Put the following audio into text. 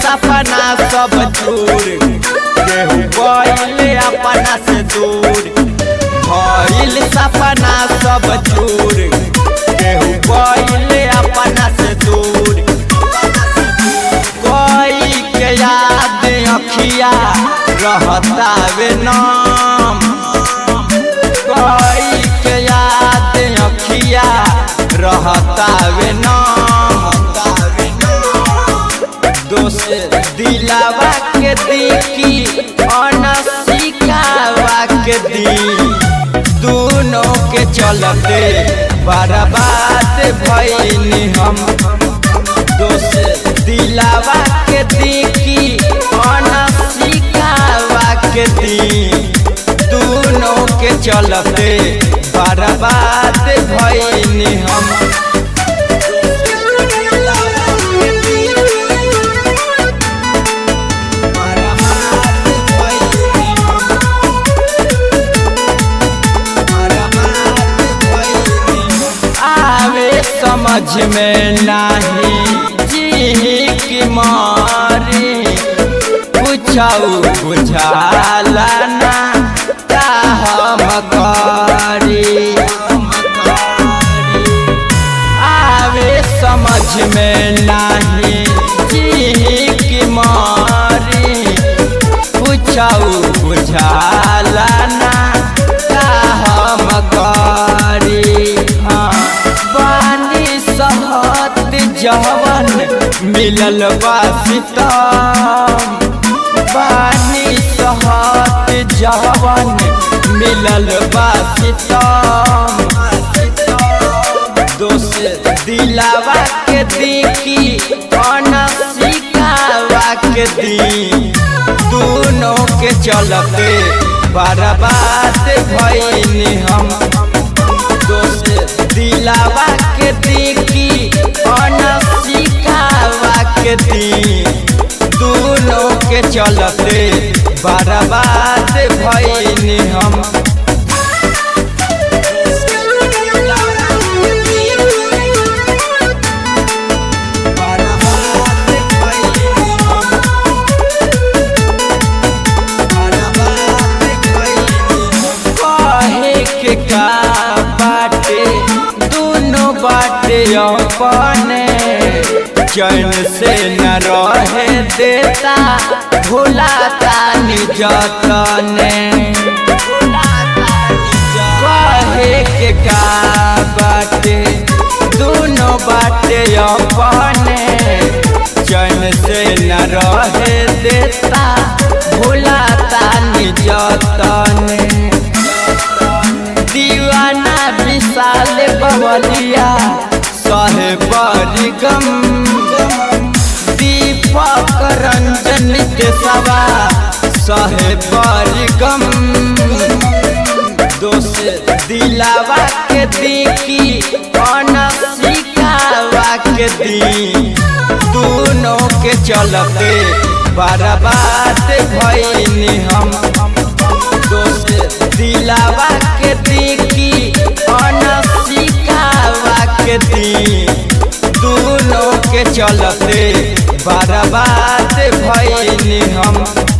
सपना सब चूर केहू गइल अपना से दूर भइल सपना सब चूर केहू गइल अपना से दूर कोई के याद अखिया रहतावे नाम कोई के याद अखिया रहतावे नाम दोस्त दिलावा के दिखी अनसिकावा के दी दोनों के चलते बर्बाद भइनी हम दोस्त दिलावा के दिखी अनसिकावा के दी दोनों के चलते बर्बाद भइनी हम आवे समझ में नाही जी की मारी पूछऊ बुझाला ना का हम करी आवे समझ में नाही जी की मारी पूछऊ बुझाला ना का हम करी हाँ पानी सहत जवन मिलल बासितम पानी सहत जवन मिलल बासितम दोस्त दिलावा के दिखी अनसिकावा के दी दोनों के चलते बर्बाद भइनी हम दोस्त दिलावा के दिखी अनसिकावा के दी दोनों के चलते बर्बाद भइनी हम कहे के का बाटे दोनों बाटे अपने चैन से न रहे देता भुलाता निजतने कहे के का बाटे दोनों बाटे अपने चैन से न रहे देता भुलाता निजतने दीवाना विशाल बवलिया सहे परिगम दीपक रंजन के सवा सहे परिगम दोस्त दिलावा के दिखी अनसिकावा के दी दोनों के चलते बर्बाद भइनी हम दोस्त दिलावा के दिखी अनसिकावा के दी दोनों के चलते बर्बाद भइनी हम